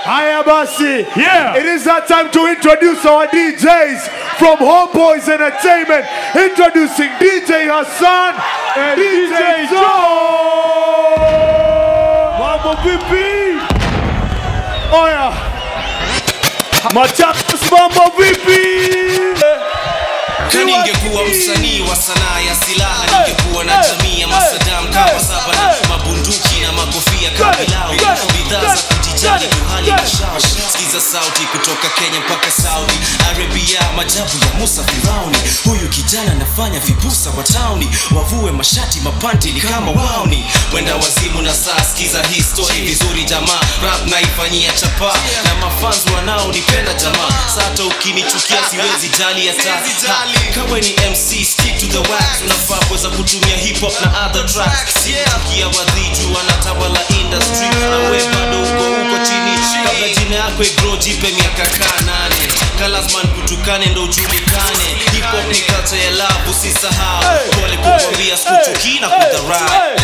Haya basi. Yeah. It is that time to introduce our DJs from Homeboys Entertainment. Introducing DJ Hassan and DJ Joe. Mambo vipi? Oya. Machakos mambo vipi? na ningekuwa msanii wa sanaa ya silaha ningekuwa na jamii ya masadam kama saba na mabunduki na makofia kabilau bidhaa za kujijali kuhani na shash sikiza sauti kutoka kenya mpaka saudi arabia majabu ya musa firauni huyu kijana anafanya vibusa wa tauni wavue mashati mapanti ni kama wauni wenda wazimu na saa sikiza hii story vizuri jamaa rap naifanyia chapa na mafans wanaonipenda jamaa sata ukinichukia siwezi jali hata kawe ni mc stick to the wax unafaa kuweza kutumia hip hop na other tracks sikia wadhiju wanatawala industry na we bado uko huko chini kabla jina yako igro jipe miaka kaa nane kalasman kutukane ndo ujulikane hip hop ni culture ya love usisahau pole kukwambia sikuchukii na kudharau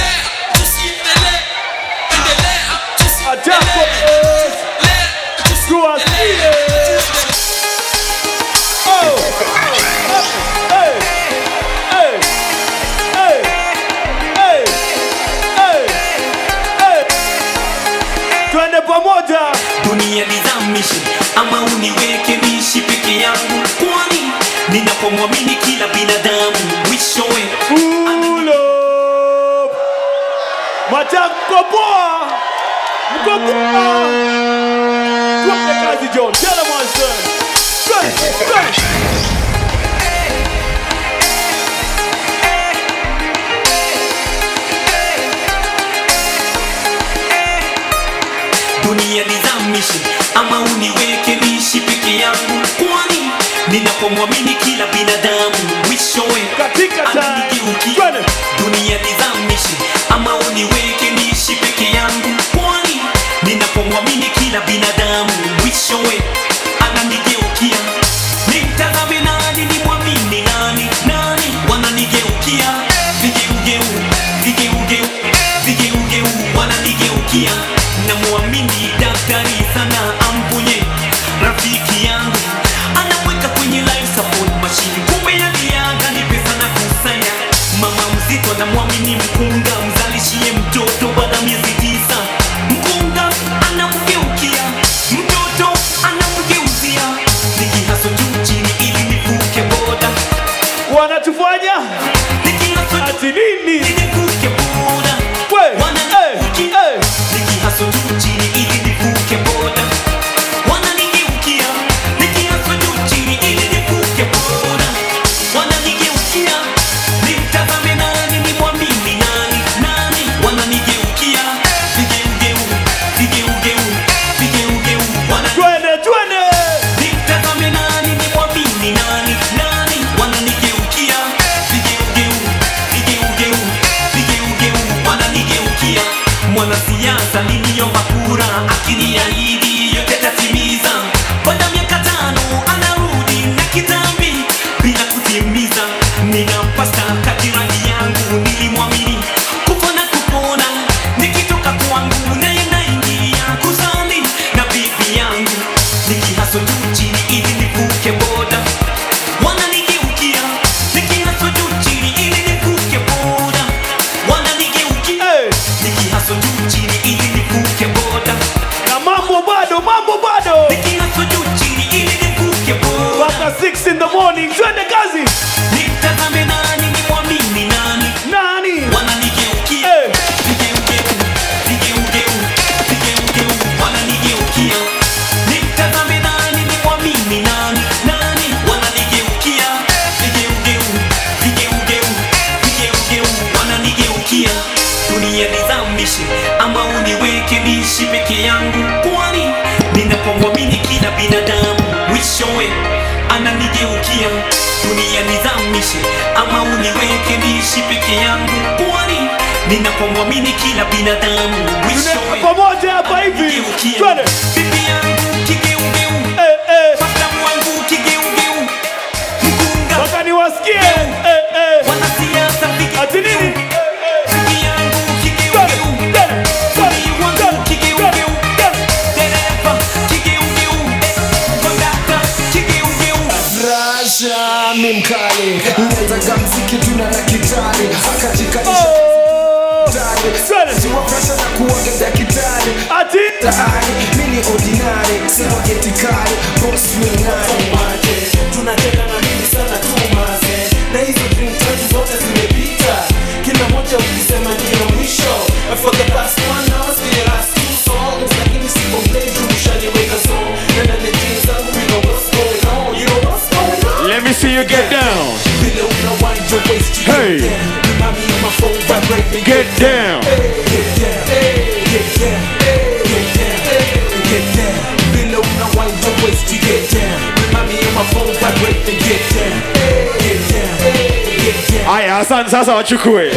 Machakos. Tuwasikie. Oh. Hey. Hey. Hey. Hey. Hey. Hey. Twende pamoja. dunia nizamishe ama uniweke niishi peke yangu kwani ninapomwamini kila binadamu mwishowe Pull up. Machako poa. Mko poa. Twende kazi John. Tell them one son. Twende. Twende. dunia nizamishe ama uniweke niishi peke yangu kwani ninapomwamini kila binadamu mwishowe Katika time. ananigeukia Twende. dunia nizamishe ama uniweke niishi peke yangu kwani ninapomwamini kila binadamu mwishowe ananigeukia nimtazame nani nimwamini nani nani wananigeukia vigeugeu vigeugeu vigeugeu wananigeukia namwamini daktari sana amponye rafiki yangu anamweka kwenye life support machine kumbe yaliaga ni pesa na kusanya mama mzito anamwamini mkunga mzalishie mtoto baada ya miezi tisa mkunga anamgeukia mtoto anamgeuzia nikihaso juu chini ili nivuke boda Wanatufanya nikihaso juu ati nini? ili nivuke boda We. wananigeukia Hey. Hey. nikihaso juu chini ili nivuke boda wananigeukia nikihaso juu chini ili nivuke boda wananigeukia nimtazame nani nimwamini nani nani wananigeukia vigeugeu vigeugeu vigeugeu wanani Twende, twende. Nimtazame nani nimwamini nani nani wananigeukia vigeugeu vigeugeu vigeugeu wananigeukia mwanasiasa niliomba kura akiniahidi yote tatimiza baada ya miaka tano anarudi na kitambi bila kutimiza ninampa staka jirani yangu nilimwamini kufa na kupona nikitoka kwangu naye naingia kuzani na bibi yangu nikihaso juu chini ili nivuke boda wananigeukia nikihaso juu chini ili nivuke boda wananigeukia Hey. nikihaso juu chini ili nivuke boda Na mambo bado, mambo bado. nikihaso juu chini ili nivuke boda Mpaka 6 in the morning. Twende kazi. nitazame nani nimwamini nani Nani? wananigeukia Hey. vigeugeu vigeugeu vigeugeu wananigeukia nimtazame nani nimwamini nani nani wananigeukia vigeugeu vigeugeu vigeugeu wananigeukia dunia nizamishe ama uniweke niishi peke yangu kwani ninapomwamini kila binadamu mwishowe ananigeukia dunia nizamishe ama uniweke niishi peke yangu kwani ninapomwamini kila binadamu Tuna mwishowe pamoja hapa hivi. ananigeukia Twende. bibi yangu kigeugeu Eh, eh. Fastamu wangu kigeugeu mkunga Mpaka niwasikie. Eh, eh. wanasiasa vigeugeu. Ati nini? bibi yangu Twende, kigeugeu twende, twende, Fundi wangu twende, kigeugeu twende, twende. dereva ni ordinary sema geti kali boss ni nani tunacheka na mimi sana tu maze na hizo dream tatu zote zimepita kila moja ukisema ndio mwisho And for the past one hour still the last two songs lakini si complain tu ushaniweka so na na the jeans zangu we know what's going on you know what's going on Let me see you get down. vile una wind your waist you Hey. get down remind me of my phone vibrating Get down. get down get down get down get down vile una wind your waist you get down remind me of my phone vibrating get down get down get down Aya, Hassan sasa wachukue.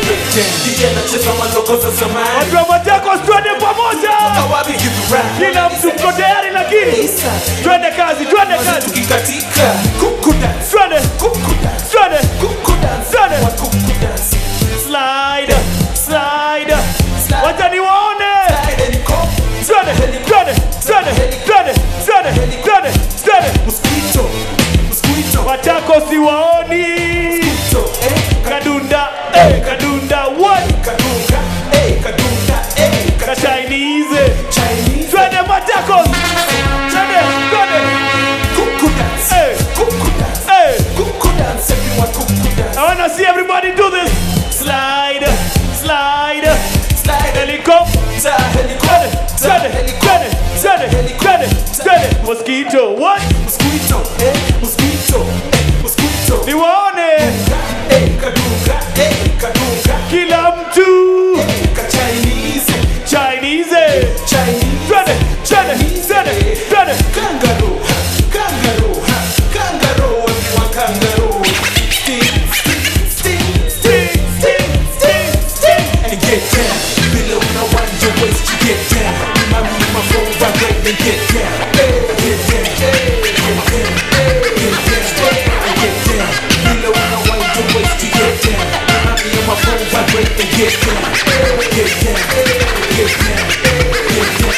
DJ anacheza madokoza zamani Watu wa Machakos twende pamoja. Kawabi give you rap Kila mtu mko tayari lakini Isa twende kazi, twende kazi. tukikatika kuku dance Twende, kuku dance twende. kuku dance Twende. Wa kuku dance Slide, slide. Wacha niwaone. Slide and come Twende, twende, twende, twende, twende, twende, twende. Mosquito Mosquito Machakos siwaoni. So eh Kadunda, eh, kadunda, what? Kadunga eh Kadunga eh Ka Chinese. Chinese Twende Machakos. Twende, twende. kuku dance Eh. kuku dance Eh. kuku dance everyone kuku dance I wanna see everybody do this. Slide, slide, Slide helicopter. helicopter Twende, twende, twende, twende, twende, twende. Mosquito, what? Mosquito eh Mosquito eh Mosquito Niwaone eh Kadunga eh Kadunga kila mtu Ka Chinese Chinese. Chinese Twende, twende, twende, twende. Kangaroo, ha, kangaroo, ha, kangaroo, everyone kangaroo. Sting, sting, sting, Sting, sting, sting, sting. and get down. Below now wind your waist, you get down. Remind me of my phone vibrate and get down. Hey, get down, hey, get down, hey, get down, hey, get down. Below now wind your waist, you get down. Remind me of my phone vibrate and get down. Hey, get down, hey, get down, hey, get down.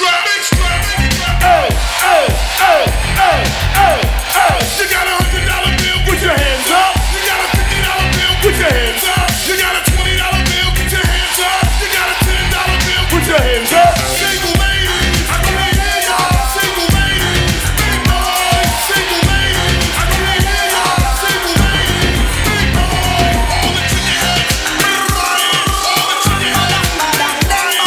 Hey, hey, hey, hey, hey, hey. You got a hundred dollar bill, Put your hands up. You got a fifty dollar bill, Put your hands up. You got a twenty dollar bill, put your hands up. You got a ten dollar bill, Put your hands up. Single ladies, I can't hear y'all. Single ladies, big boy. Single ladies, I can't hear y'all. Single ladies, big boy. All the chicken heads, we're riding. All the chicken heads,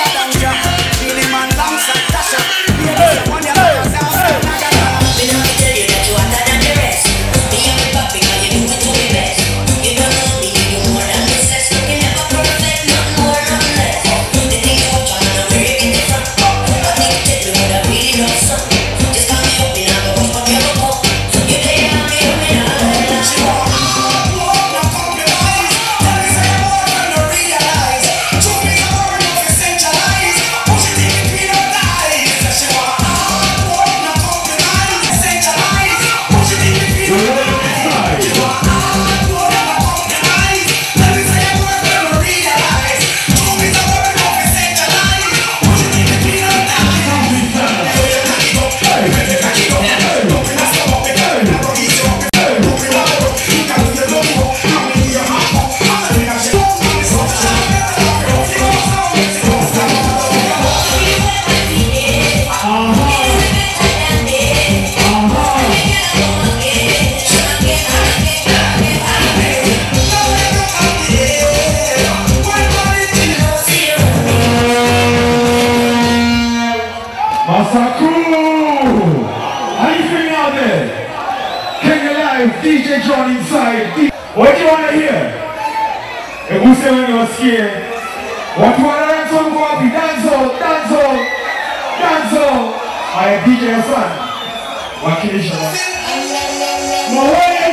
Masaku! How you feeling out there? King Alive, DJ John inside. D- what do you want to hear? Hebu sema niwasikie. Watu wana dance wangu wapi? Danzo, danzo, danzo. Haya DJ Hassan. Wakilisha. Mahoya!